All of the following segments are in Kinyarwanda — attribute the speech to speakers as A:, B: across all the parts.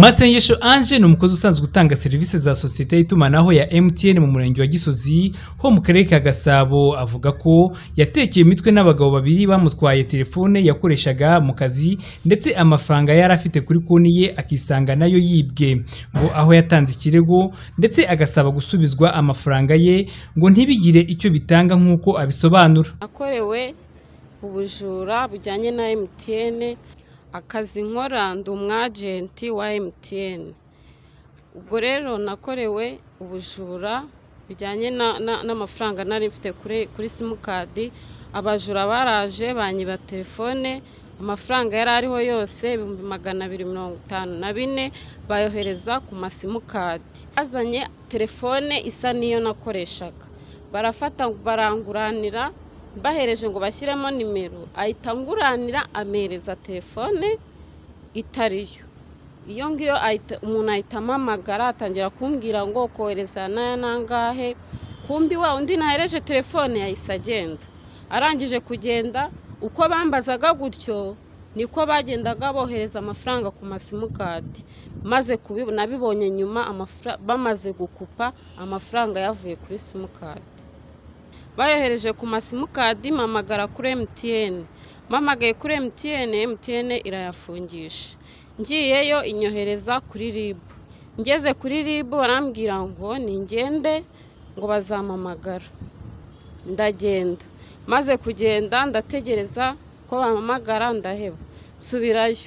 A: masengesho ange ni umukozi usanzwe utanga serivisi za sosiyete y'itumanaho ya mtn mu murenge wa gisozi ho mu karere ka gasabo avuga ko yatekeye imitwe n'abagabo babiri bamutwaye telefone yakoreshaga mu kazi ndetse amafaranga yari afite kuri konti ye akisanga nayo yibwe ngo aho yatanze ikirego ndetse agasaba gusubizwa amafaranga ye ngo ntibigire icyo bitanga nk'uko abisobanura
B: nakorewe ubujura bujyanye na MTN akazi nkora ndi umwajenti wa MTN ubwo rero nakorewe ubujura bijyanye na- na- n'amafaranga nari mfite kuri kuri simukadi abajura baraje banyiba telefone amafaranga yari ariho yose ibihumbi magana abiri mirongo itanu na bine bayohereza ku masimukadi bazanye telefone isa n'iyo nakoreshaga barafata baranguranira bahereje ngo bashyiremo nimero ahita anguranira amereza telefone itariyo iyo ngiyo ahita- umuntu ahita amamagara atangira kumbwira ngo kohereza n'aya n'angahe kumbi wa undi nahereje telefone yahise agenda arangije kugenda uko bambazaga gutyo niko bagendaga bohereza amafaranga ku masimukadi maze kubibona bibonye nyuma amafra- bamaze gukupa amafaranga yavuye kuri simukadi bayohereje ku masimukadi mpamagara kuri MTN mpamagaye kuri MTN MTN irayafungisha ngiyeyo inyohereza kuri RIB ngeze kuri RIB barambwira ngo ningende ngo bazampamagara ndagenda maze kugenda ndategereza ko bampamagara ndaheba nsubirayo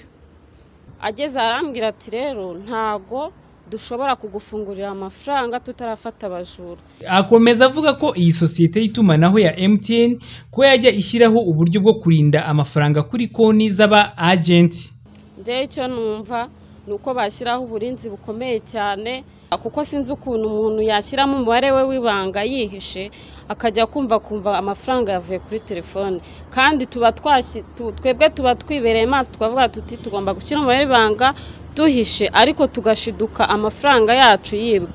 B: ageze arambwira ati rero ntago dushobora kugufungurira amafaranga tutarafata abajura
A: akomeza avuga ko iyi sosiyete y'itumanaho ya MTN ko yajya ishyiraho uburyo bwo kurinda amafaranga kuri konti z'aba agenti
B: njyewe icyo numva ni uko bashyiraho uburinzi bukomeye cyane kuko sinzi ukuntu umuntu yashyiramo umubare we w'ibanga yihishe akajya kumva kumva amafaranga yavuye kuri telefone kandi tuba twasi- tu- twebwe tuba twibereye maso twavuga tuti tugomba gushyira umubare w'ibanga duhishe ariko tugashiduka amafaranga yacu yibwe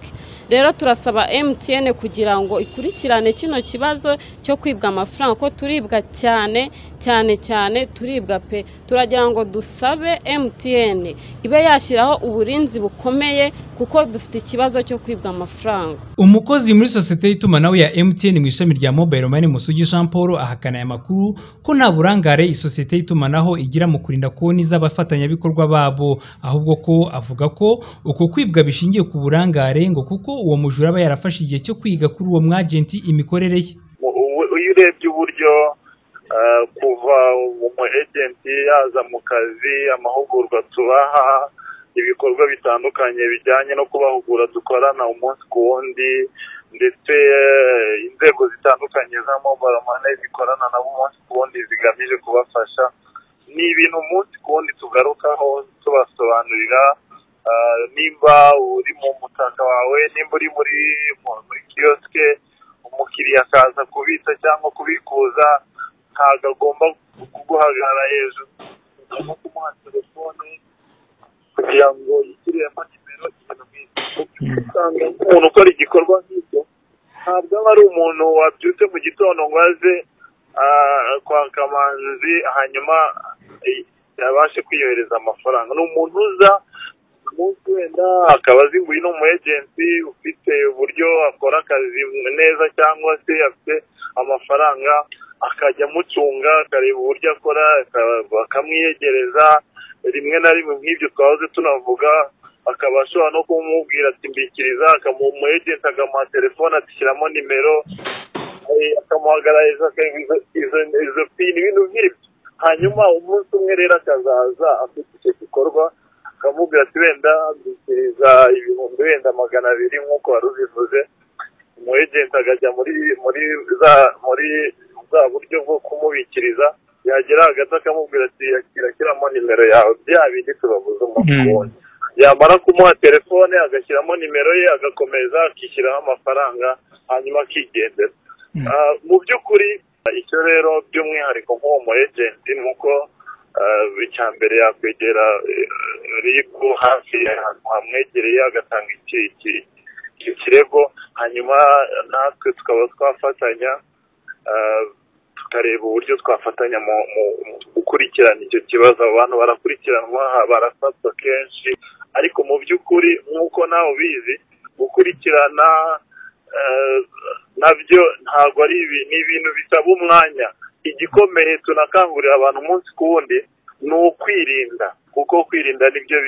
B: rero turasaba MTN kugira ngo ikurikirane kino kibazo cyo kwibwa amafaranga ko turibwa cyane cyane cyane turibwa pe turagira ngo dusabe MTN ibe yashyiraho uburinzi bukomeye kuko dufite ikibazo cyo kwibwa amafaranga
A: umukozi muri sosiyete y'itumanaho ya MTN mu ishami rya Mobile Money Musugi Jean Paul ahakana aya makuru ko nta burangare isosiyete y'itumanaho igira mu kurinda konti z'abafatanyabikorwa babo ahubwo ko avuga ko uko kwibwa bishingiye ku burangare ngo kuko uwo mujura aba yarafashe igihe cyo kwiga kuri uwo mwagenti imikorere ye
C: Mu- ubu- iyo urebye uburyo eh, kuva umu ejenti yaza mu kazi amahugurwa tubaha ibikorwa bitandukanye bijyanye no kubahugura dukorana umunsi ku wundi ndetse eh, inzego zitandukanye za mobile money zikorana nabo umunsi ku wundi zigamije kubafasha ni ibintu umunsi ku wundi tugarukaho tubasobanurira eh, nimba uri mu mutaka wawe nimba uri muri mu- muri kiyosike umukiriya akaza kubitsa cyangwa kubikuza ntabwo agomba kuguhagarara hejuru agomba kumuha telefone kugira ngo yishyuriremo nimero ikintu nk'icyo usanga umuntu ukora igikorwa nk'icyo ntabwo aba ari umuntu wabyutse mu gitondo ngo aze ah, kwa kamanzi hanyuma eh, yabashe kwiyohereza amafaranga ni umuntu uza umunsi wenda akaba azi ngo uyu ni umu ejenti ufite uburyo akora akazi neza cyangwa se afite amafaranga akajya amucunga akareba uburyo akora aka- bakamwiyegereza rimwe na rimwe nk'ibyo twahoze tunavuga akaba ashobora no kumubwira ati mbikiriza akamuha umu ejenti akamuha telefone ati shyiramo nimero eh, akamuhagarariza akareba izo- izo- izo pini ibintu nk'ibyo hanyuma umunsi umwe rero akazaza afite icyo gikorwa akamubwira ati wenda mbikiriza ibihumbi wenda magana abiri nk'uko wari ubivuze umu ejenti akajya muri muri za muri bwa buryo bwo kumubikiriza yagera hagati akamubwira ati yakira kiramo nimero yawe bya bindi tubabuze umukunzi yamara kumuha telefone agashyiramo nimero ye agakomeza akishyiraho amafaranga hanyuma akigendera Ah, mu by'ukuri icyo rero by'umwihariko nk'uwo mu ejenti ni uko ah, icya mbere yakwegera eh, ribu hafi ahantu hamwegereye agatanga iki iki iki kirego hanyuma natwe tukaba twafatanya ah, tukareba uburyo twafatanya mu mu mu gukurikirana icyo kibazo abo bantu barakurikiranwa barafatwa kenshi ariko mu nawe ubizi gukurikirana nabyo ntabwo ari ibintu bisaba umwanya igikomeye tunakangurira abantu umunsi ku wundi ni ukwirinda kuko kwirinda nibyo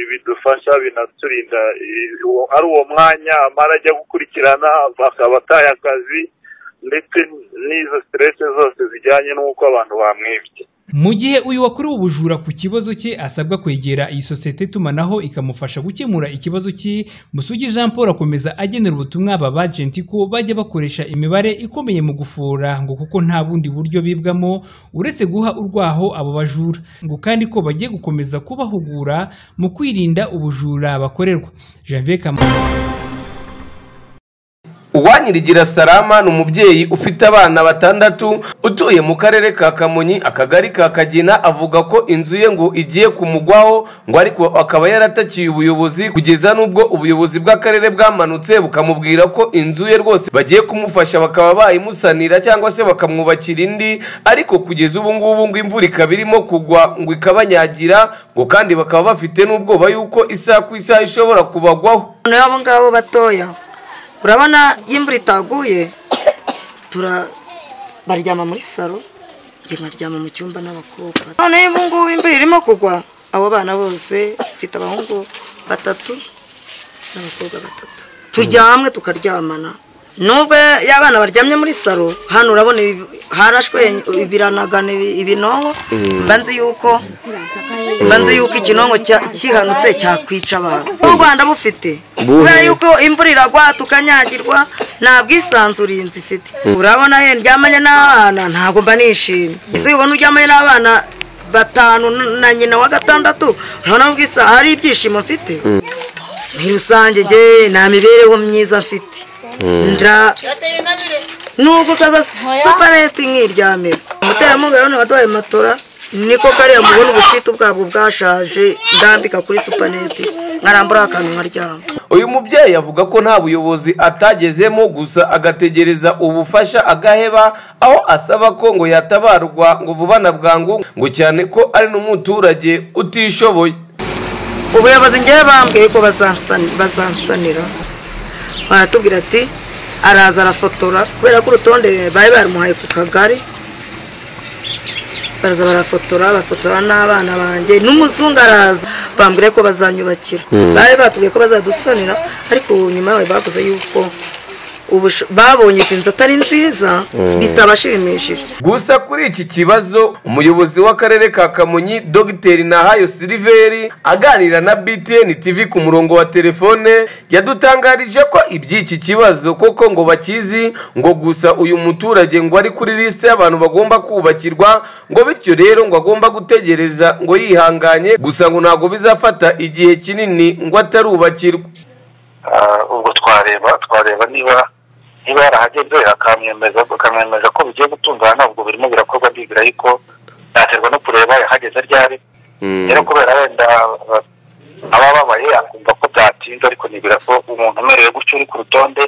C: bidufasha binaturinda ari uwo mwanya amara ajya gukurikirana bakaba ataye akazi ndetse n'izo siterese zose zijyanye n'uko abantu bamwibye
A: mu gihe uyu wakorewe ubujura ku kibazo cye asabwa kwegera iyi sosiyete itumanaho ikamufasha gukemura ikibazo cye musugi jean paul akomeza agenera ubutumwa aba bajenti ko bajya bakoresha imibare ikomeye mu gufura ngo kuko nta bundi buryo bibwamo uretse guha urwaho abo bajura ngo kandi ko bagiye gukomeza kubahugura mu kwirinda ubujura bakorerwa janvier kamanzi
D: uwanyirigira salama ni umubyeyi ufite abana batandatu utuye mu karere ka kamonyi akagari ka kagina avuga ko inzu ye ngo igiye kumugwaho ngo ariko akaba yaratakiye ubuyobozi kugeza n'ubwo ubuyobozi bw'akarere bwamanutse bukamubwira ko inzu ye rwose bagiye kumufasha bakaba bayimusanira cyangwa se bakamwubakira indi ariko kugeza ubu ngubu ngo imvura ikaba irimo kugwa ngo ikabanyagira ngo kandi bakaba bafite n'ubwoba y'uko isaha ku isaha ishobora kubagwaho
E: n'abo ngabo batoya urabona iyo imvura itaguye baryama muri salo baryama mu cyumba n'abakobwa noneho ubu ngubu imvura irimo kugwa abo bana bose bafite abahungu batatu n'abakobwa batatu turyamwe tukaryamana nubwo y'abana baryamye muri salo hano urabona harashwe ibiranagana ibinonko mbanze yuko mbanze yuko ikinonko kihanutse cyakwica abantu u rwanda bufite kubera yuko imvura iragwa tukanyagirwa nta bwisanzure inzu ifite urabona ye ndyamanye n'abana ntabwo mba nishimye ese ubona uryamanye n'abana batanu na nyina wa gatandatu urabona ubwisanzure hari ibyishimo mfite muri rusange nta mibereho myiza mfite nubwo usaza supaneti nk'iryamirwa umuterankunga urabona waduhaye matora niko kariya mubona ubushitu bwabwo bwashaje ndambika kuri supaneti nkarambura akantu nkaryama
D: uyu mubyeyi avuga ko nta buyobozi atagezemo gusa agategereza ubufasha agaheba aho asaba ko ngo yatabarwa ngo vuba na bwangu ngo cyane ko ari n'umuturage utishoboye
E: ubuyobozi ngewe bambwiye ko bazansanira baratubwira ati araza arafotora kubera ko urutonde bari barumuhaye ku kagari baraza barafotora bafotora n'abana banjye n'umuzungu araza bambwira ko bazanyubakira bari batubwiye ko bazadusanira ariko nyuma yawe bavuze yuko babonye izi nzu atari nziza bitabashimishije
D: gusa kuri iki kibazo umuyobozi w'akarere ka kamonyi dogiteri nahayo siliveri aganira na btn tv ku murongo wa telefone yadutangarije ko iby'iki kibazo koko ngo bakizi ngo gusa uyu muturage ngo ari kuri lisite y'abantu bagomba kubakirwa ngo bityo rero ngo agomba gutegereza ngo yihanganye gusa ngo ntabwo bizafata igihe kinini ngo atarubakirwa
F: ubwo twareba twareba niba niba yarahageze akamwemeza akamwemeza ko bigiye gutungana ntabwo birimo birakorwa ndigira ariko yaterwa no kureba yahageze ryari rero kubera wenda aba ababaye akumva ko byatinze ariko nibwira ko umuntu umerewe gutyo uri ku rutonde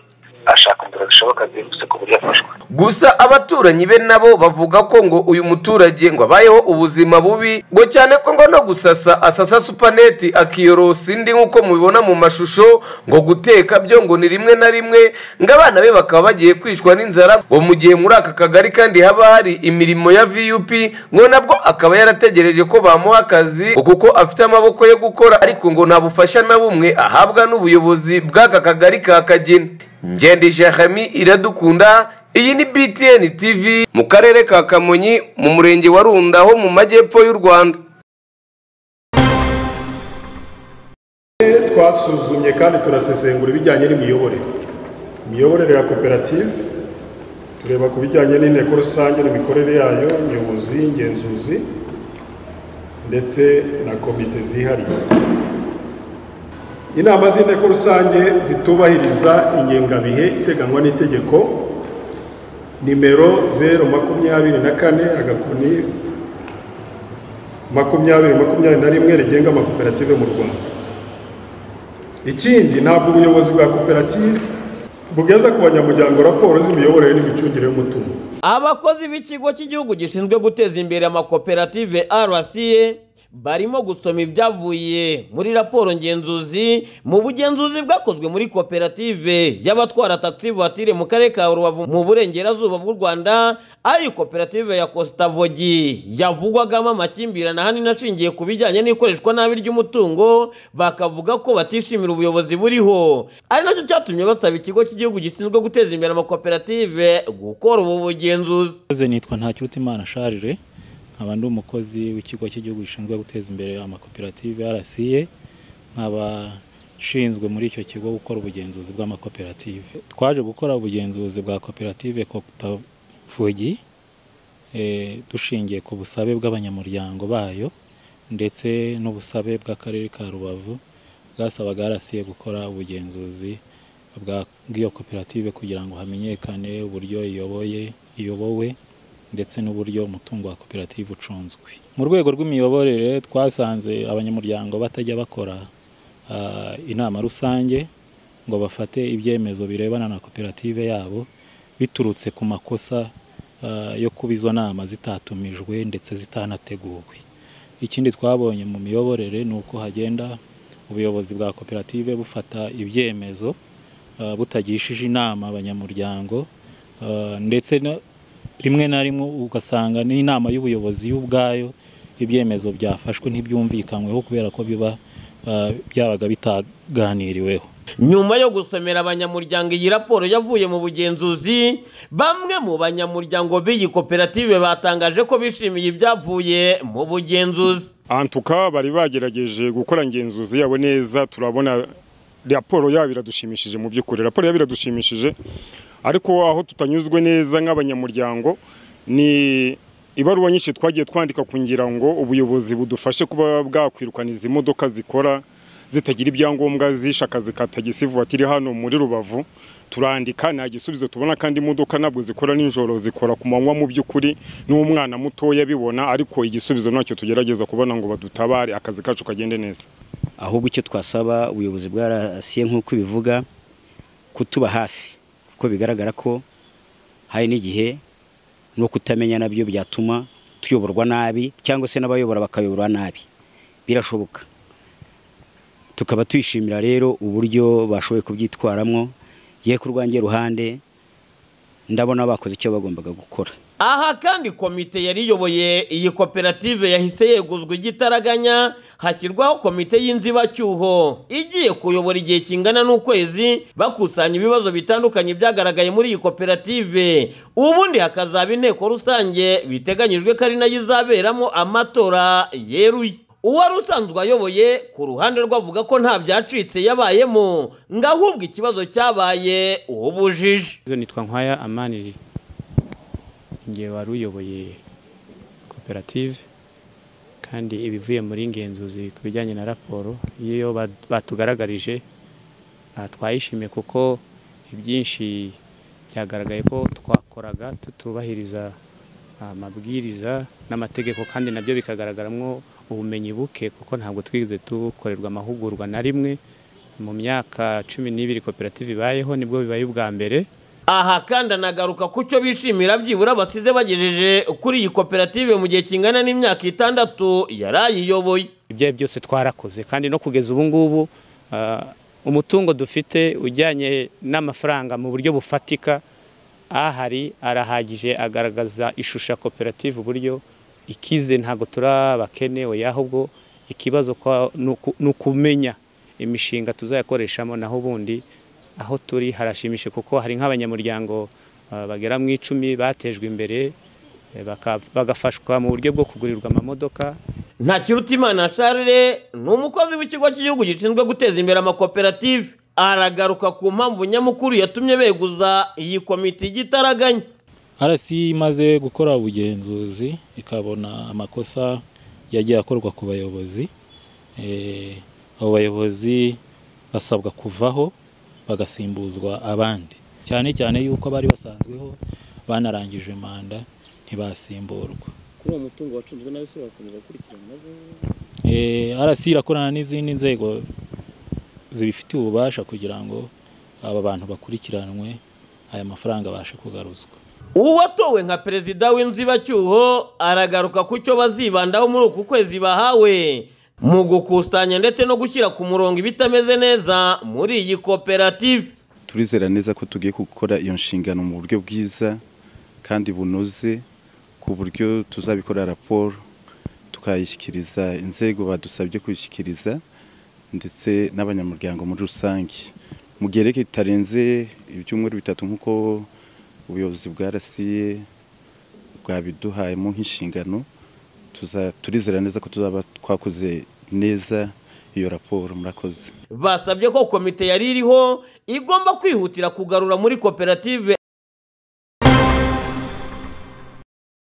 F: ashaka inzira zishoboka zihuse ku buryo afashwe
D: gusa abaturanyi be nabo bavuga ko ngo uyu muturage ngo abayeho ubuzima bubi ngo cyane ko ngo no gusasa asasa supaneti akiyorosa indi nk'uko mubibona mu mashusho ngo guteka byo ngo ni rimwe na rimwe ngo abana be bakaba bagiye kwicwa n'inzara ngo mu gihe muri aka kagari kandi haba hari imirimo ya vup ngo nabwo akaba yarategereje ko bamuha akazi ngo kuko afite amaboko yo gukora ariko ngo nta bufasha na bumwe ahabwa n'ubuyobozi bw'aka kagari ka kagina ngendesha hami iradukunda iyi ni btn tv mu karere ka kamonyi mu murenge wa runda ho mu majyepfo y'u rwanda
G: twasuzumye kandi turasesengura ibijyanye n'imiyoborere imiyoborere ya koperative tureba ku bijyanye n'inteko rusange n'imikorere yayo umuyobozi ingenzuzi ndetse na komite zihariye inama z'inteko rusange zitubahiriza ingengabihe iteganywa n'itegeko nimero zeru makumyabiri na kane agakoni makumyabiri makumyabiri na rimwe rigenga amakoperative mu rwanda ikindi ntabwo ubuyobozi bwa koperative bugeza ku banyamuryango raporo z'imiyoborere n'imicungire y'umutungo
H: abakozi b'ikigo cy'igihugu gishinzwe guteza imbere amakoperative rca barimo gusoma ibyavuye muri raporo ngenzuzi mu bugenzuzi bwakozwe muri koperative y'abatwara taxi voiture mu karere ka rubavu mu burengerazuba bw'u rwanda aho iyi koperative ya kositavogi yavugwagamo amakimbirane ahanini ashingiye ku bijyanye n'ikoreshwa nabi ry'umutungo bakavuga ko batishimira ubuyobozi buriho ari nacyo cyatumye basaba ikigo cy'igihugu gishinzwe guteza imbere amakoperative gukora ubu bugenzuzi
I: Mbaze nitwa Ntakirutimana Charles nkaba ndi umukozi w'ikigo cy'igihugu gishinzwe guteza imbere amakoperative RCA nkaba nshinzwe muri icyo kigo gukora ubugenzuzi bw'amakoperative twaje gukora ubugenzuzi bwa koperative Koptafugi eh, dushingiye ku busabe bw'abanyamuryango bayo ndetse n'ubusabe bw'akarere ka Rubavu bwasabaga RCA gukora ubugenzuzi bwa- bw'iyo koperative kugira ngo hamenyekane uburyo iyoboye iyobowe ndetse n'uburyo umutungo wa koperative ucunzwe mu rwego rw'imiyoborere twasanze abanyamuryango batajya bakora ah, inama rusange ngo bafate ibyemezo birebana na koperative yabo biturutse ku makosa ah, yo kuba izo nama zitatumijwe ndetse zitanateguwe ikindi twabonye mu miyoborere ni uko hagenda ubuyobozi bwa koperative bufata ibyemezo ah, butagishije inama abanyamuryango ah, ndetse no- rimwe na rimwe ugasanga n'inama y'ubuyobozi y'ubwayo ibyemezo byafashwe ntibyumvikanyweho kubera ko biba ah, byabaga bitaganiriweho
H: nyuma yo gusomera abanyamuryango iyi raporo yavuye mu bugenzuzi bamwe mu banyamuryango b'iyi koperative batangaje ko bishimiye ibyavuye mu bugenzuzi
J: antuka bari bagerageje gukora ngenzuzi yabo neza turabona raporo yabo iradushimishije mu by'ukuri raporo yabo iradushimishije ariko aho tutanyuzwe neza nk'abanyamuryango ni ibaruwa nyinshi twagiye twandika kugira ngo ubuyobozi budufashe kuba bwakwirukana izi modoka zikora zitagira ibyangombwa zishe akazi ka tagisi vuwatiri hano muri rubavu turandika nta gisubizo tubona kandi imodoka ntabwo zikora nijoro zikora ku manywa mu by'ukuri n'umwana mutoya abibona ariko igisubizo ntacyo tugerageza kubona ngo badutabare akazi kacu kagende neza
K: ahubwo icyo twasaba ubuyobozi bwa rasiye nk'uko ibivuga kutuba hafi kuko bigaragara ko hari n'igihe no kutamenya nabyo byatuma tuyoborwa nabi cyangwa se n'abayobora bakayoborwa nabi birashoboka tukaba twishimira rero uburyo bashoboye kubyitwaramo ye ku rwanjye ruhande ndabona bakoze icyo bagombaga gukora
H: aha kandi komite yari iyoboye iyi koperative yahise yeguzwa igitaraganya hashyirwaho komite y'inzibacyuho igiye kuyobora igihe kingana n'ukwezi bakusanya ibibazo bitandukanye byagaragaye muri iyi koperative ubundi hakazaba inteko rusange biteganyijwe ko ari nayo izaberamo amatora yeruye uwari usanzwe ayoboye ku ruhande rwe avuga ko nta byacitse yabayemo ngo ahubwo ikibazo cyabaye ubujiji
I: izo nitwa nkwaya amani nge wari uyoboye koperative kandi ibivuye muri ngenzuzi ku bijyanye na raporo iyo ba- batugaragarije ah, twayishimiye kuko ibyinshi byagaragaye ko twakoraga tutubahiriza amabwiriza n'amategeko kandi nabyo bikagaragaramo ubumenyi buke kuko ntabwo twigeze dukorerwa amahugurwa na rimwe mu myaka cumi n'ibiri koperative ibayeho nibwo bibaye ubwa mbere
H: aha kandi anagaruka ku cyo bishimira byibura basize bagejeje kuri iyi koperative mu gihe kingana n'imyaka itandatu yari ayiyoboye
I: ibyo ari byo byose twarakoze kandi no kugeza ubu ngubu ah, umutungo dufite ujyanye n'amafaranga mu buryo bufatika ahari arahagije agaragaza ishusho ya koperative uburyo ikize ntabwo turabakene oya ahubwo ikibazo kwa- ni uku- ni ukumenya imishinga tuzayakoreshamo naho ubundi aho turi harashimishe kuko hari nk'abanyamuryango ah, bagera mu icumi batejwe imbere eh, baka- bagafashwa mu buryo bwo kugurirwa amamodoka
H: ntakirutimana charle ni umukozi w'ikigo cy'igihugu gishinzwe guteza imbere amakoperative aragaruka ku mpamvu nyamukuru yatumye beguza iyi komite igitaraganya
I: RC imaze gukora ubugenzuzi ikabona amakosa yagiye akorwa ku bayobozi Eh, abo bayobozi basabwa kuvaho bagasimbuzwa abandi cyane cyane yuko bari basanzweho banarangije manda ntibasimburwa
L: kuri uwo mutungo wacunzwe nawe se bakomeza gukurikirana nabo
I: Eh, RC irakorana n'izindi nzego zibifitiye ububasha kugira ngo aba bantu bakurikiranwe aya mafaranga abashe kugaruzwa
H: uwatowe nka perezida w'inzibacyuho aragaruka ku cyo bazibandaho muri uku kwezi bahawe mu gukusanya ndetse no gushyira ku murongo ibitameze neza muri iyi koperative
M: turizera neza ko tugiye gukora iyo nshingano mu buryo bwiza kandi bunoze ku buryo tuzabikora raporo tukayishyikiriza inzego badusabye kuyishyikiriza ndetse n'abanyamuryango muri rusange mu gihe reka kitarenze ibyumweru bitatu nk'uko ubuyobozi bwa rasiye bwabiduhayemo nk'inshingano tuza- turizera neza ko tuzaba twakoze neza iyo raporo murakoze
H: basabye ko komite yari iriho igomba kwihutira kugarura muri koperative